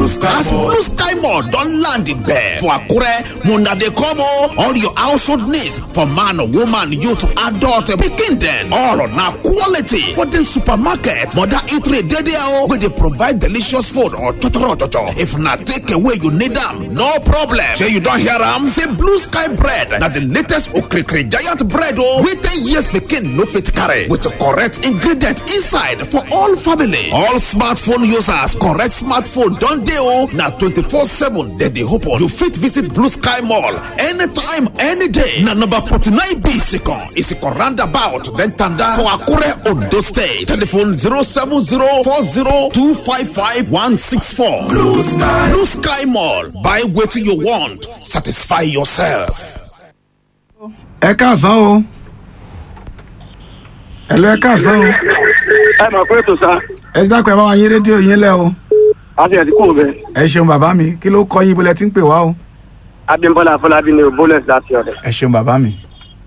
Blue Sky As Mall. Blue Sky Mall don land there for Akure, Muna dey come o. All your household needs for man, woman, youth, adult, pikin dem. All na quality for the supermarket. Mother eatery dey there o. We dey provide delicious food or chochoro chocho. If na take away you need am, no problem. Shey you don hear am? Say Blue Sky bread na the latest okrikiri giant bread o. Wey ten years pikin no fit carry with correct ingredient inside for all family. All smartphone users correct smartphone don dey o. Na twenty-four seven dem dey open. You fit visit Blue Sky Mall anytime, any day. Na number forty-nine B Isikan, Isikan roundabout, then Tanda for Akure, Ondo State. Telephone zero seven zero four zero two five five one six four. Blue Sky. Blue Sky Mall. Buy wetin you want, satisfy yourself. ẹ káàsán o ẹlò ẹ káàsán o ẹ mọ̀ pé ètò sá ẹ dákun ẹ bá wa yín rédíò yín lẹ o àti ẹ̀dínkù bẹ ẹ ṣeun bàbá mi kí ló kọ yín ibo lẹ ti ń pè wá o abimbola afọlábí ni bólẹ̀s láti ọ̀rẹ́ ẹ ṣeun bàbá mi.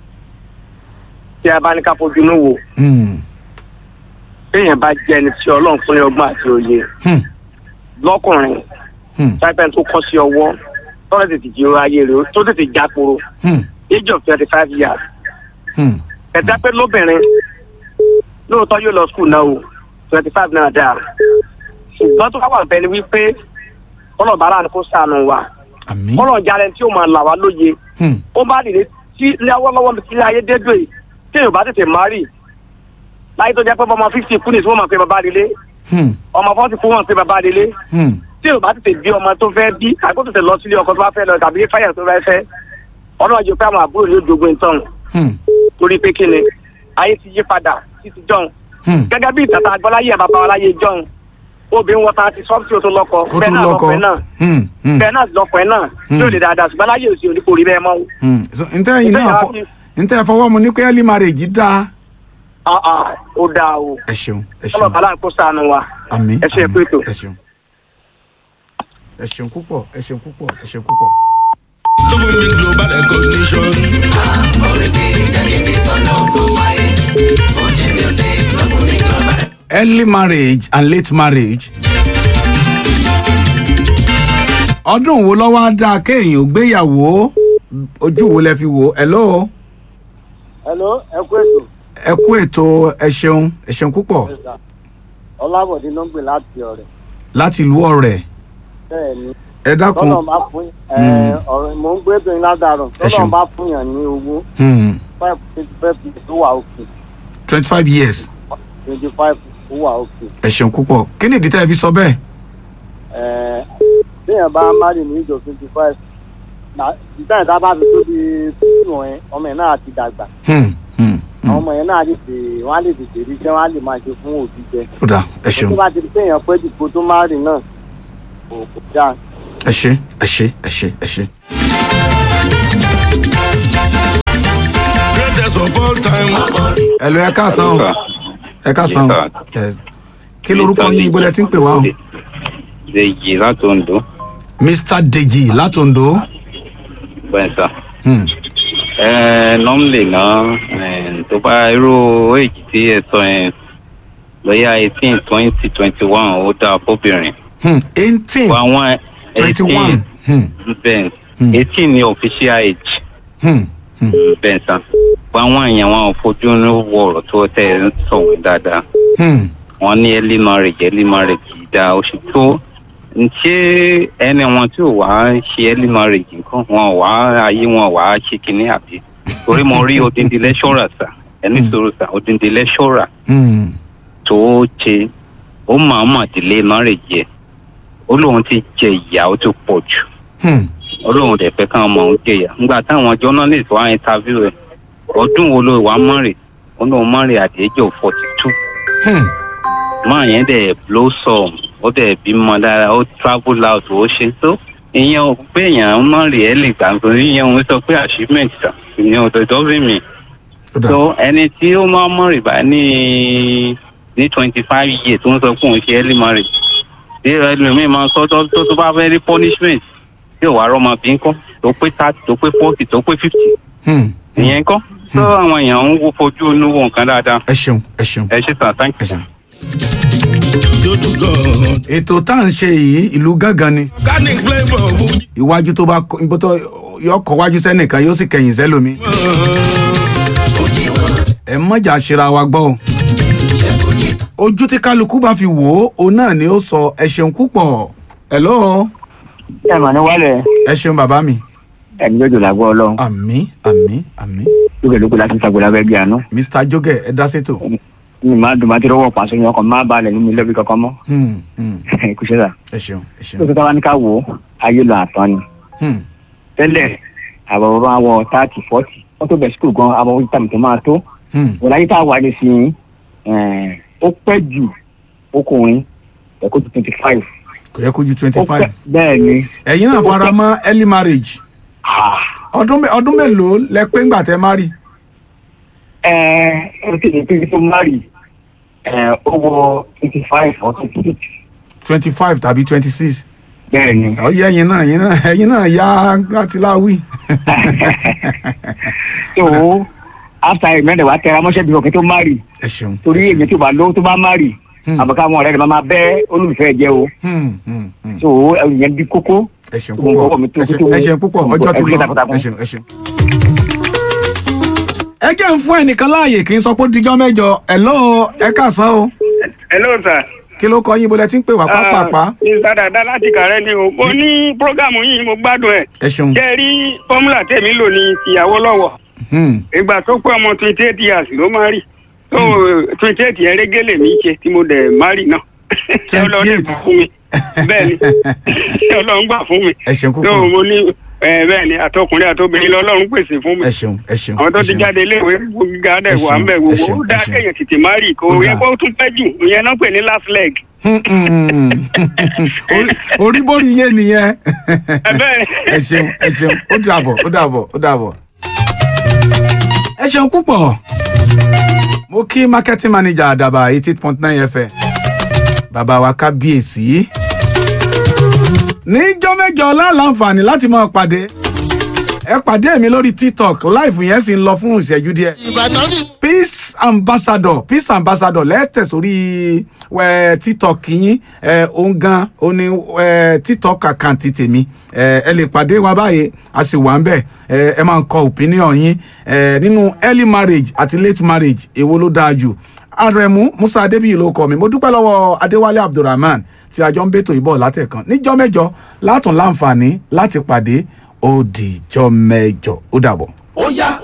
tí a bá ní ká fojú inú wo Hmm, téèyàn bá jẹ́ ẹni tí ọlọ́run fún ní ọgbọ́n àti òye hmm, lọ́kùnrin hmm, táìpẹ́ tó kọ́ sí ọwọ́ tọ́lẹ̀ tètè jí ọrọ̀ ayé rẹ̀ tó tètè já koro hmm, age of twenty five years hmm, ẹ̀dá pé lóbìnrin lóòótọ́ yóò lọ skul náà o twenty five náà dáa ṣùgbọ́n tó bá wà bẹ́ẹ̀ ni wípé ọlọ́ọ̀bára ni kò sànù wa àmì. ọlọ́ọ̀jà tí ó máa là wá lóye Hmm, ó bá dìde tí lọ́wọ́lọ́wọ́ mi tí ayé dédò yìí tí yóò bá tètè márì láyé tó jẹ́ pé ọmọ fifty kú ní tí wọ́n máa pe bàbá délé hmm, ọmọ forty kú wọ́n pe bàbá délé hmm, tí yóò bá tètè bí ọmọ tó fẹ́ bí àgbo tètè lọ sílé ọkọ tó bá fẹ́ lọ tàbí fáyà tó fẹ́ fẹ́ ọlọ́run jẹ́ pé àwọn àbúrò yóò dogun ìtàn hmm, torí pé kí ni ayé ti yí padà títí jọ̀hún hmm. gẹ́gẹ́ bí ìtàtà àgbọ́láyé bàbá wa láyé jọ̀hún obìnrin wọn ta ti sọ́ọ̀tì tó lọ́kọ kó bẹ́ẹ̀ tún náà lọkọ. lọ́kùnrin náà Hmm, hmm, bẹ́ẹ̀ náà lọ́kùnrin náà Hmm. yóò lè dáadáa ṣùgbọ́n láyé òsì òní kò rí bẹ́ẹ̀ mọ́ o. hmm. So, ntẹ́ yìí Ntẹ́ náà yàrá fọ fi- ntẹ́ fọwọ́ mu ní pé early marriage dáa. Ah, ah, ó dáa o ẹ ṣeun ẹ ọlọ́ọ̀ ṣeun bàlá kó sànù wa. àmì ẹ ṣe àmì, pé ètò. ẹ ṣeun ẹ ṣeun púpọ̀ ẹ ṣeun púpọ̀ ẹ ṣeun púpọ̀. tó fún mi global recognition. early marriage and late marriage. ọdún wo lọ́wọ́ á dáa kéèyàn ò gbéyàwó ojú wo lẹ fi wò ẹ lọ́wọ́ hello ẹ kú ètò ẹ kú ètò ẹ ṣeun ẹ ṣeun púpọ̀ ọlábọ̀dé ló ń gbè láti ọ̀rẹ́ láti ìlú ọ̀rẹ́ bẹ́ẹ̀ ni ẹ dákun tọ́lọ̀ bá fún ẹ ọ̀rọ̀ mò ń gbé bìnrin ládàárọ̀ Ẹ ṣeun. tọ́lọ̀ bá fún yàn ní owó five twenty five tó wà òkè twenty five years twenty five tó wà òkè ẹ ṣeun púpọ̀ kí ni ìdí tẹ́ ẹ fi sọ bẹ́ẹ̀. ẹ téèyàn bá márì ní ìjọ twenty five ìtàn ìta bá fi tóbi fífi wọn yẹn ọmọ yẹn náà ti dàgbà Hmm, hmm, hmm. àwọn ọmọ yẹn náà lè tè wọn á lè tètè rí iṣẹ́ wọn á lè máa ṣe fún òbí jẹ ó dáa ẹ ṣeun tó bá ti di téèyàn pẹ́ dìbò tó márì náà kò kò dáa. ẹ ṣe ẹ ṣe ẹ ṣe ẹ ṣe. greatest of all time. ẹ lọ ẹ káàsán o ẹ káàsán o Yes. kí lorúkọ yín ibo lẹ ti ń pè wá o. Dèjì láti Oǹdó mr deji látòǹdó. bẹ́ẹ̀ sà. Hmm, Nọ́mìlì náà eh, tó bá irú èjì tí ẹ sọ yẹn lọ́yà eighteen twenty twenty one ó dáa fóbìnrin. hmm, eighteen Wọ́n àwọn twenty one. Hmm, bẹ́ẹ̀ Hmm. eighteen ni official age hmm, hmm, bẹ́ẹ̀ sà. Wọ́n àwọn èèyàn wọn ò fojú ní wọ̀rọ̀ tó tẹ̀ ń sọ̀rọ̀ dáadáa. hmm. wọ́n ní early marriage early marriage yìí dáa ó ṣe tó ṣé ẹni wọn tí ò wá ṣe early marriage nǹkan wọn ò wá ayé wọn ò wá ṣe kinní àbí torí mo rí odindi lẹ́ṣọ́rà sà ẹni sọ̀rọ̀ sà odindi lẹ́ṣọ́rà Hmm, tó ṣe ó máa mà délé marriage yẹ ó lóun ti jẹ ìyà ó ti pọ̀ jù hmm, ó lóun dẹ̀ fẹ́ káwọn ọmọ òun jẹ ìyà nígbà táwọn journalist wá interview ẹ̀ ọdún wo ló wá marry ó lóun marry at the age of forty two hmm. máa yẹn dẹ̀ blossom ó dẹ̀ bímọ dára ó travel out ó ṣe tó ìyẹn ò pé èèyàn má rí ẹ lè gbà nítorí ìyẹn òun sọ pé achievement ta ìyẹn ò dọ̀dọ̀ bí mi. ó dáa so ẹni tí ó máa mọ̀ rìbá ní ní twenty five years tó ń sọ pé òun ṣe early marriage tí ẹlòmíín máa sọ tó tó tó bá fẹ́ rí punishment tí ò wá rọ́mọ bí nǹkan tó pé thirty tó pé forty tó pé fifty Hmm, ìyẹn nǹkan tó àwọn èèyàn ń wo fojú inú wo nǹkan dáadáa ẹ ṣeun ẹ ṣeun ẹ ṣe tàn thank ẹ you. ṣeun. you to God. ètò tá à ń ṣe yìí ìlú gángan ni Organic flavour Fuji. iwájú tó bá kọ- ibo tó yọ kọ wájú sẹ́nìkan yóò sì kẹ̀yìn sẹ́lòmí. ẹ mọ̀jà ṣera wa gbọ́ o. ojú tí kálukú bá fi wò ó òun náà ni ó sọ ẹ ṣeun púpọ̀ hello ẹ mà ní wálẹ̀ ẹ ṣeun bàbá mi ẹni lójú làgbọ́ ọlọ́run àmì àmì àmì lókè lókè láti ṣàgbọ́lá bẹ́ẹ̀ bí àánú mr joge ẹ dá sétò. mi máa dùn máa ti rọwọ́ pàṣẹ yẹn ọkàn máa balẹ̀ nínú ilé bí kankan mọ́ Hmm, hmm, kò ṣe dà ẹ ṣeun ẹ ṣeun. lókè táwa ní ká wò ó ayé lọ àtọ́ ni Hmm, tẹ́lẹ̀ àwọn ọba wọ thirty forty wọ́n tó bẹ̀ skul gan àwọn ojú tàbí tó máa tó hmm. wọ́n láyé tá a wà ní sí i ó pẹ́ jù ọkùnrin ẹ̀kọ́ tó twenty five kò yẹ kó ju twenty ó pẹ́ five. bẹ́ẹ̀ ni ẹ̀yin náà fara mọ́ early marriage ah, ọdún mé- ọdún mélòó lẹ pé ńgbà tẹ má rí. ẹ ẹ ti ní pé tó mari ẹ ó wọ twenty five or twenty six twenty five tàbí twenty six. bẹ́ẹ̀ ni ọyẹ ẹ̀yin náà ẹ̀yin náà ẹ̀yin náà yá láti láwí. so after ìmẹ́rin wàá tẹra mọ́ṣẹ́ bí ọkẹ́ tó mari ẹ ṣeun. torí èmi tó bá lówó tó bá mari Hmm. àbùká àwọn ọ̀rẹ́ rẹ̀ máa bẹ́ olólùfẹ́ jẹ́ o Hmm, hmm, hmm. so ìyẹn bí kókó ẹ ṣeun Gbogbo ọwọ́ mi púpọ̀ tó- ẹ ṣeun- tó- ẹ ṣeun púpọ̀ gbogbo ọjọ́ ti ẹgbẹ́ lọ takuntakun. ẹ ṣeun ẹ ṣeun. ẹ jẹ́ ń fún ẹnìkan láàyè kì í sọ pé ó dijọ́ mẹ́jọ hello ẹ káàsán o hello sir. kí ló kọ yín bó lẹ ti ń pè wá pápápá mr dada láti kàrẹ́ ni o mo ní programu yìí mo gbádùn ẹ̀ ẹ ṣeun. ṣe rí fọ́múlà tèmi lò ní ìyàwó lọ́wọ́ Hmm, ìgbà tó pé ọmọ twenty eight years ló máa rí tó twenty eight yẹn régélè mi ṣe tí mo dẹ̀ má rí náà Ọlọ́run dẹ̀ gbà fún mi bẹ́ẹ̀ ni ọlọ́run gbà fún mi ẹ ṣeun tó púpọ̀ mo ní ẹ, bẹ́ẹ̀ ni àtọkùnrin àtobìnrin lọ́lọ́run pèsè fún mi ẹ ṣeun ẹ ṣeun. àwọn tó ẹ ti ṣeun. jáde iléèwé gíga dẹ̀ Ẹ wà ń bẹ̀ ṣeun, ẹ gbogbo ṣeun, ó ẹ dáa ṣeun. kéèyàn tètè má rí kó Ó yẹ dáa. kó tún pẹ́ jù ìyẹn náà pè ní last leg Hmm, hmm, hmm. Orí- orí bórí yé nìyẹn. ẹ bẹ́ẹ̀ ẹ ṣeun ẹ ṣeun ó dàbọ̀ ó dàbọ̀ ó dàbọ̀. ẹ ṣeun púpọ̀ mo kí marketing manager àdàbà eighty eight point nine fm bàbá wa kábíyèsí níjọ́ mẹ́jọ láǹfààní láti máa pàdé ẹ pàdé mi lórí tiktok live yẹn sì ń lọ fún ìṣẹ́jú díẹ̀ peace ambassador peace ambassador lẹ́tẹ̀ sórí ẹ tiktok yín ẹ òun gan ó ní ẹ tiktok àkáǹtì tèmi ẹ ẹ lè pàdé wa báyìí a sì wà ń bẹ̀ ẹ ẹ máa ń kọ opinion yín ẹ nínú early marriage àti late marriage èwo ló dáa jù arẹmú musa adébíyì ló kọ mi mo dúpẹ́ lọ́wọ́ adéwálé abdulrahman tí a jọ ń bètò ìbọ̀ látẹ̀kan níjọ́ mẹ́jọ látún láǹfààní láti pàdé ó dìjọ́ mẹ́jọ ó dàbọ̀. ó yá